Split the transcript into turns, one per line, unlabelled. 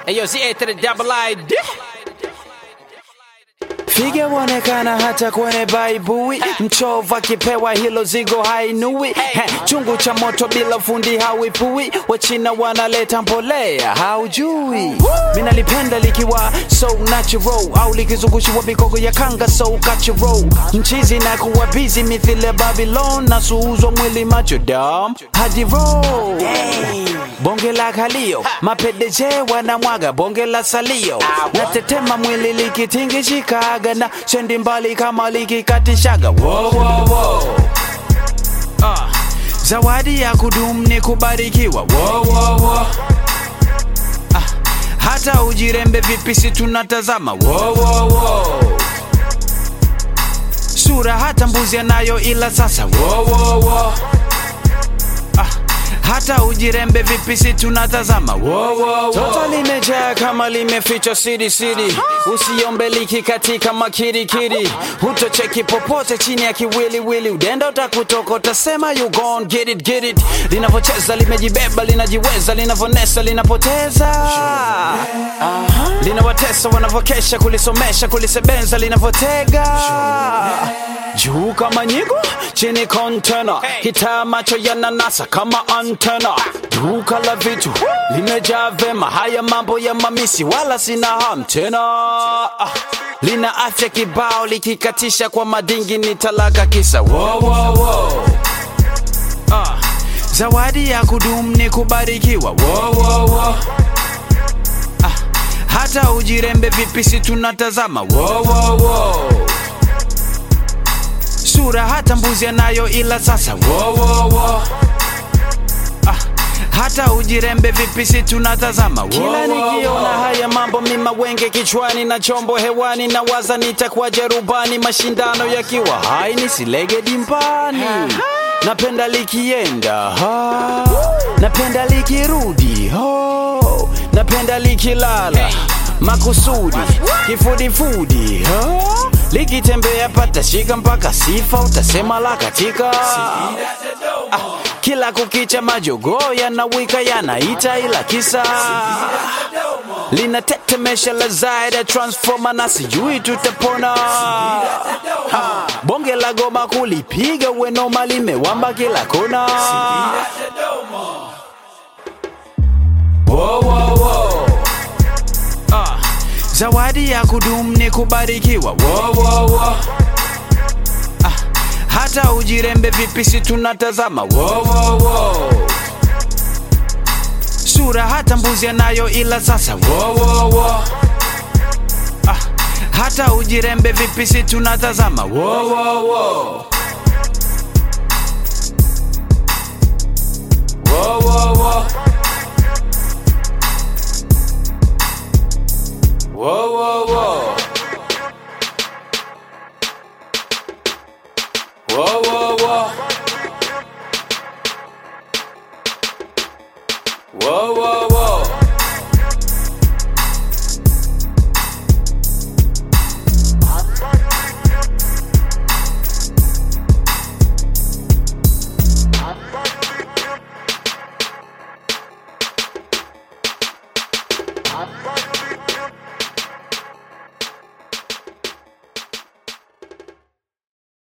Ayo, Z to the double ID.
Figa wonekana hata kwenye baibui, mchovu akipewa hilo zigo hainui. He, chungu cha moto bila fundi hawipui, wachina wanaleta mbolea haujui. Minalipenda likiwa so natural, au likizungushiwa mikogo ya kanga so cultural. Mchizi na kuwa busy mithile Babylon, na suuzwa mwili macho dam hadi roll. Bonge la kalio, mapedeje wanamwaga bonge la salio, natetema mwili likitingishikaga na sendi mbali kama likikatishaga. Wo, wo, wo. Ah, zawadi ya kudumu ni kubarikiwa. Wo, wo, wo. Ah, hata ujirembe vipi si tunatazama. Wo, wo, wo. Sura hata mbuzi anayo ila sasa. Wo, wo, wo. Ah, hata ujirembe vipi si tunatazama wo, wo, wo. Toto limejaa kama limefichwa siri siri, usiombe liki katika makirikiri, hutocheki popote chini ya kiwiliwili, udenda utakutoka utasema you gon get it get it. Linavyocheza limejibeba linajiweza, linavonesa linapoteza linawatesa wanavyokesha kulisomesha kulisebenza linavyotega juu kama nyigo chini kontena kitaa macho yananasa kama antena duka la vitu limejaa vema haya mambo ya mamisi wala sina ham tena Ah, lina afya kibao likikatisha kwa madingi ni talaka kisa wo, wo, wo. Ah, zawadi ya kudumu ni kubarikiwa wo, wo, wo. Ah, hata ujirembe vipi si tunatazama wo, wo, wo. sura hata mbuzi anayo ila sasa wo, wo, wo. Ah, hata ujirembe vipi si tunatazama wo, kila nikiona haya mambo mima wenge kichwani na chombo hewani na waza nitakuwaje rubani mashindano yakiwa hai nisilege dimbani napenda likienda ha. napenda likirudi ho. napenda likilala makusudi kifudifudi ha. likitembea patashika mpaka sifa utasema la katika ah, kila kukicha majogoo yanawika yanaita ila kisa linatetemesha la zaida transforma na sijui tutapona ha, bonge la goma kulipiga wenoma limewamba kila kona Wo, wo, wo. Ah, zawadi ya kudumu ni kubarikiwa wo, wo, wo. Ah, hata ujirembe vipi si tunatazama wo, wo, wo. sura hata mbuzi anayo ila sasa wo, wo, wo. Ah, hata ujirembe vipi si tunatazama wo, wo, wo. Wo, wo, wo. Whoa, whoa, whoa. Whoa, whoa, whoa.